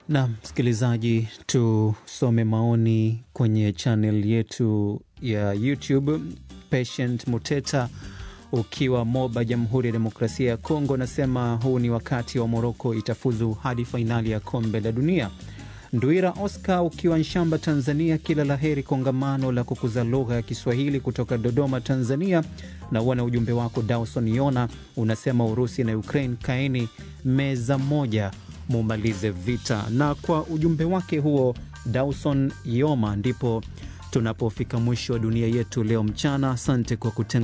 Na msikilizaji, tusome maoni kwenye chanel yetu ya YouTube. Patient Muteta ukiwa Moba, Jamhuri ya Demokrasia ya Kongo, nasema huu ni wakati wa Moroko itafuzu hadi fainali ya kombe la dunia. Ndwira Oscar ukiwa Nshamba, Tanzania, kila la heri kongamano la kukuza lugha ya Kiswahili kutoka Dodoma, Tanzania. Na uona ujumbe wako Dawson Yona unasema Urusi na Ukraine kaeni meza moja mumalize vita. Na kwa ujumbe wake huo Dawson Yoma ndipo tunapofika mwisho wa dunia yetu leo mchana. Asante kwa kutenga